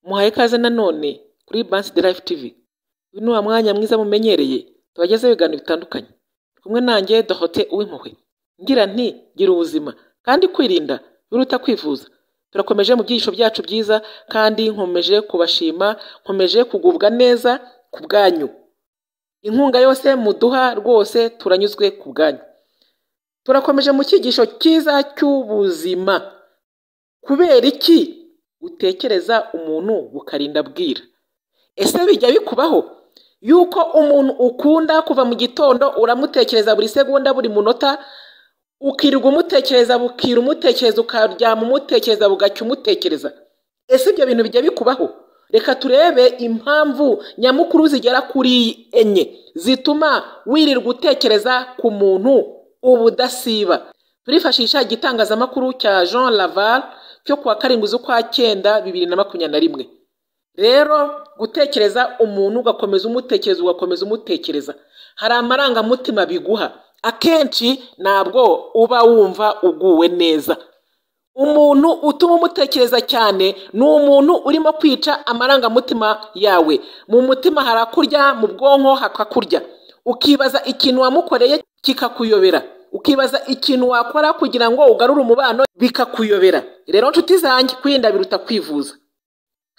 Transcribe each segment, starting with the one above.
Muhaye ikaze nanone kuri Bansi de Life TV, uyu ni wa mwanya mwiza mumenyereye tubagezaho ibiganiro bitandukanye, muri kumwe nanjye Dorote Uwimpuhwe, ngira nti gira ubuzima kandi kwirinda biruta kwivuza, turakomeje mu byigisho byacu byiza kandi nkomeje kubashima, nkomeje kugubwa neza ku bwanyu, inkunga yose muduha rwose turanyuzwe ku bwanyu, turakomeje mu cyigisho cyiza cy'ubuzima, kubera iki utekereza umuntu bukarinda bwira? Ese bijya bikubaho yuko umuntu ukunda kuva mu gitondo uramutekereza buri segonda buri munota, ukirirwa umutekereza bukira umutekereza ukaryama umutekereza bugacya umutekereza, ese ibyo bintu bijya bikubaho? Reka turebe impamvu nyamukuru zigera kuri enye zituma wirirwa utekereza ku muntu ubudasiba, turifashisha igitangazamakuru cya Jean Laval cyo ku wa karindwi z'ukwa cyenda bibiri na makumyabiri na rimwe, rero gutekereza umuntu ugakomeza umutekereza ugakomeza umutekereza, hari amarangamutima biguha, akenshi ntabwo uba wumva uguwe neza, umuntu utuma umutekereza cyane ni umuntu urimo kwica amarangamutima yawe, mu mutima harakurya mu bwonko hakakurya, ukibaza ikintu wamukoreye kikakuyobera, ukibaza ikintu wakora kugira ngo ugarure umubano bikakuyobera, rero nshuti zanjye kwirinda biruta kwivuza,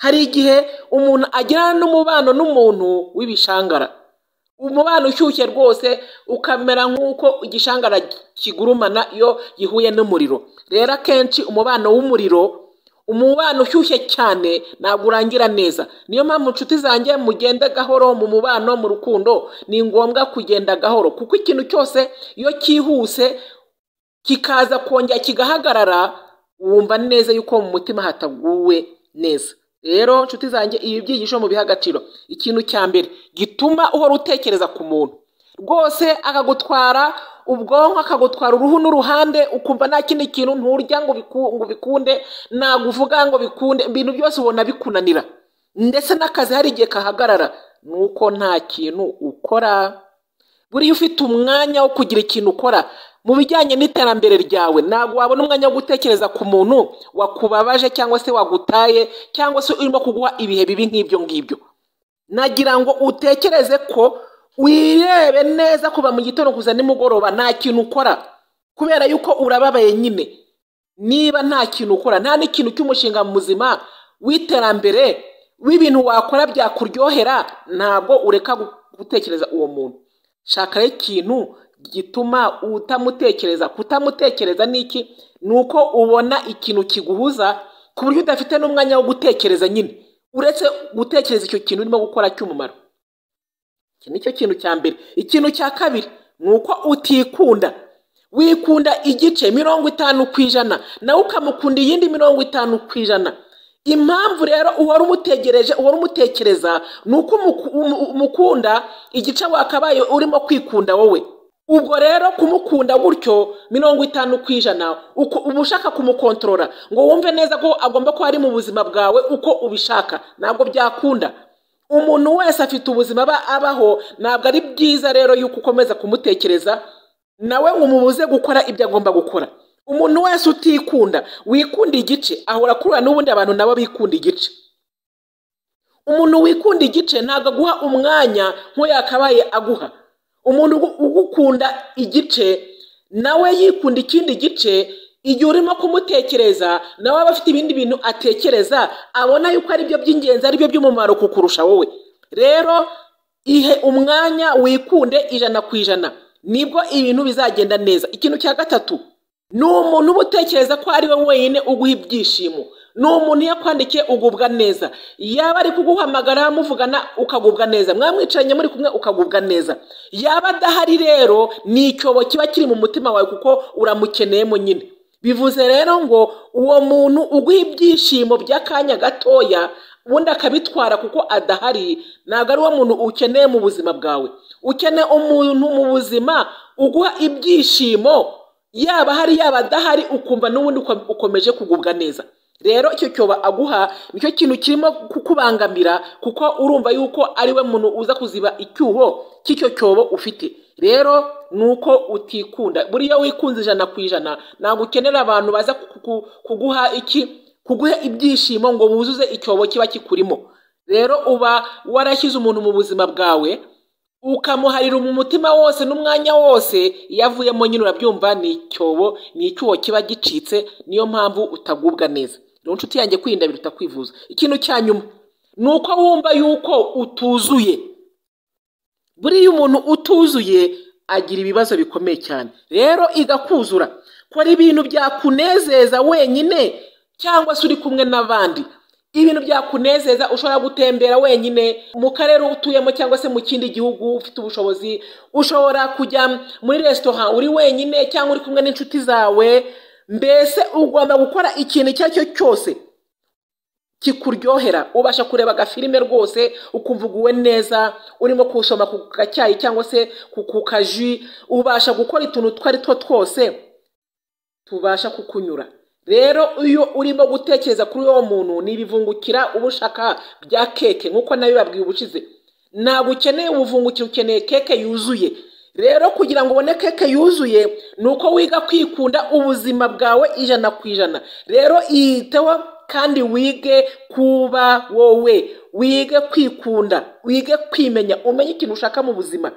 hari igihe umuntu agirana n'umubano n'umuntu w'ibishangara, umubano ushyushye rwose ukamera nk'uko igishangara kigurumana iyo gihuye n'umuriro, rero akenshi umubano w'umuriro, umubano ushyushye cyane ntabwo urangira neza, niyo mpamvu nshuti zanjye mugende gahoro mu mubano mu rukundo, ni ngombwa kugenda gahoro kuko ikintu cyose iyo cyihuse kikaza kongera kigahagarara, wumva neza yuko mu mutima hataguwe neza, rero nshuti zanjye ibi byigisho mubihe agaciro, ikintu cya mbere gituma uhora utekereza ku muntu rwose akagutwara ubwonko akagutwara uruhu n'uruhande, ukumva nta kindi kintu nturya ngo ubiku- ngo ubikunde, ntabwo uvuga ngo bikunde, ibintu byose ubona bikunanira, ndetse n'akazi hari igihe kahagarara, ni uko nta kintu ukora, buriya ufite umwanya wo kugira ikintu ukora mu bijyanye n'iterambere ryawe, ntabwo wabona umwanya wo gutekereza ku muntu wakubabaje cyangwa se wagutaye cyangwa se urimo kuguha ibihe bibi nk'ibyo ngibyo, nagira ngo utekereze ko wirebe neza kuva mu gitondo kuza nimugoroba nta kintu ukora, kubera yuko urababaye nyine, niba nta kintu ukora nta n'ikintu cy'umushinga muzima w'iterambere w'ibintu wakora byakuryohera, ntabwo ureka gu- gutekereza uwo muntu, shaka rero ikintu gituma utamutekereza, kutamutekereza ni iki? Ni uko ubona ikintu kiguhuza ku buryo udafite n'umwanya wo gutekereza nyine, uretse gutekereza icyo kintu urimo gukora cy'umumaro. Iki ni cyo kintu cya mbere. Ikintu cya kabiri ni uko utikunda. Wikunda igice mirongo itanu ku ijana, nawe ukamukunda iyindi mirongo itanu ku ijana. Impamvu rero uhora umutegereje, uhora umutekereza, ni uko umuku- umu- umukunda igice wakabaye urimo kwikunda wowe. Ubwo rero kumukunda gutyo mirongo itanu ku ijana, uko uba ushaka kumukontorora ngo wumve neza ko agomba kuba ari mu buzima bwawe uko ubishaka, ntabwo byakunda. Umuntu wese afite ubuzima aba abaho, ntabwo ari byiza rero yuko ukomeza kumutekereza, nawe ngo umubuze gukora ibyo agomba gukora. Umuntu wese utikunda, wikunda igice, ahora akurura n'ubundi abantu nabo bikunda igice. Umuntu wikunda igice ntabwo aguha umwanya nk'uyu yakabaye aguha. Umuntu ugu- ugukunda igice, nawe yikunda ikindi gice, igihe urimo kumutekereza, nawe aba afite ibindi bintu atekereza, abona yuko ari byo by'ingenzi, ari byo by'umumaro kukurusha wowe. Rero ihe umwanya wikunde ijana ku ijana, nibwo ibintu bizagenda neza. Ikintu cya gatatu, ni umuntu uba utekereza ko ari we wenyine uguha ibyishimo, ni umuntu iyo akwandikiye ugubwa neza, yaba ari kuguhamagara muvugana ukagubwa neza, mwamwicaranye muri kumwe ukagubwa neza, yaba adahari rero ni icyobo kiba kiri mu mutima wawe kuko uramukeneyemo nyine. Bivuze rero ngo uwo muntu uguha ibyishimo by'akanya gatoya ubundi akabitwara kuko adahari, ntabwo ari wo muntu ukeneye mu buzima bwawe. Ukeneye umuntu mu buzima uguha ibyishimo yaba hari yaba adahari ukumva n'ubundi uko- ukomeje kugubwa neza rero icyo cyoba aguha nicyo kintu kirimo kukubangamira kuko urumva yuko ari we muntu uza kuziba icyuho cy'icyo cyobo ufite rero ni uko utikunda buriya wikunze ijana ku ijana ntabwo ukenera abantu baza ku- ku- kuguha iki kuguha ibyishimo ngo wuzuze icyobo kiba kikurimo rero uba warashyize umuntu mu buzima bwawe ukamuharira mu mutima wose n'umwanya wose iyo avuyemo nyine urabyumva ni icyobo ni icyuho kiba gicitse niyo mpamvu utagubwa neza rero inshuti yanjye kwirinda biruta kwivuza ikintu cya nyuma ni uko wumva yuko utuzuye buriya umuntu utuzuye agira ibibazo bikomeye cyane rero igakuzura kora ibintu byakunezeza wenyine cyangwa se uri kumwe n'abandi ibintu byakunezeza ushobora gutembera wenyine mu karere utuyemo cyangwa se mu kindi gihugu ufite ubushobozi ushobora kujya muri resitora uri wenyine cyangwa uri kumwe n'inshuti zawe mbese ugomba gukora ikintu icyo ari cyo cyose kikuryohera ubasha kureba agafilime rwose ukumva uguwe neza urimo kushoma ku gacyayi cyangwa se ku kaji ubasha gukora utuntu utwo ari two twose tubasha kukunyura rero iyo urimo gutekereza kuri uwo muntu ntibivungukira uba ushaka bya keke nk'uko nawe babwiye ubushize ntabwo ukeneye ubuvungukiro ukeneye keke yuzuye rero kugira ngo ubone keke yuzuye ni uko wiga kwikunda ubuzima bwawe ijana ku ijana rero iyiteho kandi wige kuba wowe wige kwikunda wige kwimenya umenye ikintu ushaka mu buzima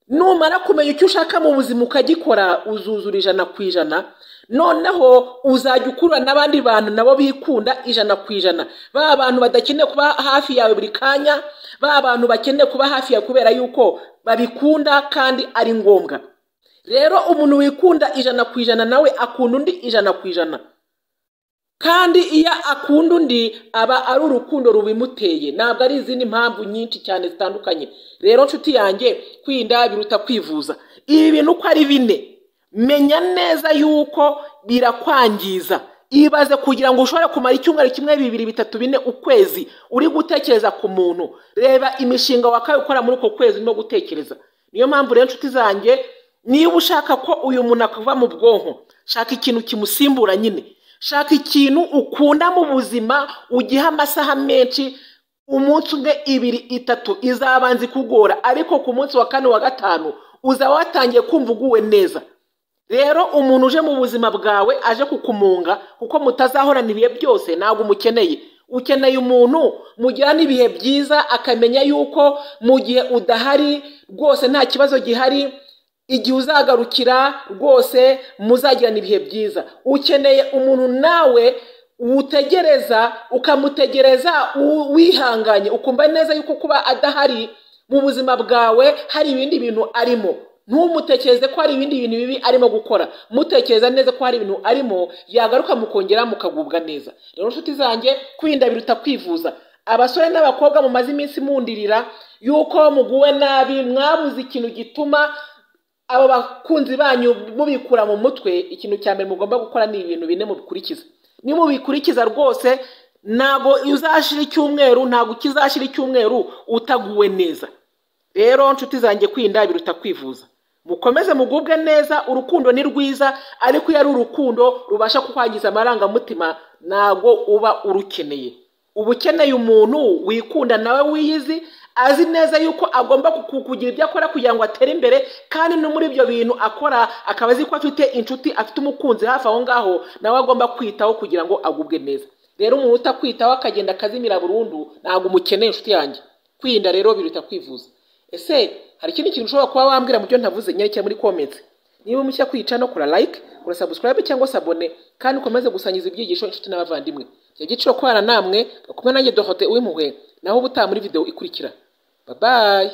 numara kumenya icyo ushaka mu buzima ukagikora uzuzura ijana ku ijana noneho uzajya ukurura n'abandi bantu nabo bikunda ijana ku ijana ba abantu badakeneye kuba hafi yawe buri kanya ba abantu bakeneye kuba hafi yawe kubera yuko babikunda kandi ari ngombwa rero umuntu wikunda ijana ku ijana nawe akunda undi ijana ku ijana kandi iyo akunda undi aba ari urukundo rubimuteye ntabwo ari izindi mpamvu nyinshi cyane zitandukanye rero nshuti yanjye kwinda biruta kwivuza ibi bintu uko ari bine menya neza yuko birakwangiza ibaze kugira ngo ushobore kumara icyumweru kimwe bibiri bitatu bine ukwezi uri gutekereza ku muntu reba imishinga wakaye ukora muri uko kwezi urimo gutekereza niyo mpamvu rero nshuti zanjye niba ushaka ko uyu muntu akuva mu bwonko shaka ikintu kimusimbura nyine shaka ikintu ukunda mu buzima ugiha amasaha menshi umunsi umwe ibiri itatu izabanza ikugora ariko ku munsi wa kane wa gatanu uzaba watangiye kumva uguwe neza rero umuntu uje mu buzima bwawe aje kukumunga kuko mutazahorana ibihe byose ntabwo umukeneye ukeneye umuntu mugirana ibihe byiza akamenya yuko mu gihe udahari rwose nta kibazo gihari igihe uzagarukira rwose muzagirana ibihe byiza ukeneye umuntu nawe wutegereza ukamutegereza wihanganye ukumva neza yuko kuba adahari mu buzima bwawe hari ibindi bintu arimo ntumutekereze ko hari ibindi bintu bibi arimo gukora mutekereza neza ko hari ibintu arimo yagaruka mukongera mukagubwa neza rero inshuti zanjye kwirinda biruta kwivuza abasore n'abakobwa mumaze iminsi mundirira yuko muguwe nabi mwabuze ikintu gituma abo bakunzi banyu mubikura mu mutwe ikintu cya mbere mugomba gukora ni ibintu bine mubikurikiza nimubikurikiza rwose ntabwo uzashira icyumweru ntabwo ukizashira icyumweru utaguwe neza rero nshuti zanjye kwinda biruta kwivuza mukomeze mugubwe neza urukundo ni rwiza ariko iyo ari urukundo rubasha kukwangiza amarangamutima ntabwo uba urukeneye uba ukeneye umuntu wikunda nawe wiyizi azi neza yuko agomba kugira ibyo akora kugira ngo atere imbere kandi no muri ibyo bintu akora akaba azi ko afite inshuti afite umukunzi hafi aho ngaho nawe agomba kwitaho kugira ngo agubwe neza rero umuntu utakwitaho akagenda akazimira burundu ntabwo umukeneye inshuti yanjye kwirinda rero biruta kwivuza ese hari ikindi kintu ushobora kuba wambwira mu byo ntavuze nyerekeye muri komenti niba mushya kwica no kora like kora subscribe cyangwa se abone kandi ukomeze gusangiza ibyigisho inshuti n'abavandimwe igihe giciro kubana namwe kumwe nanjye dohote uw'impuhwe naho ubutaha muri video ikurikira babaye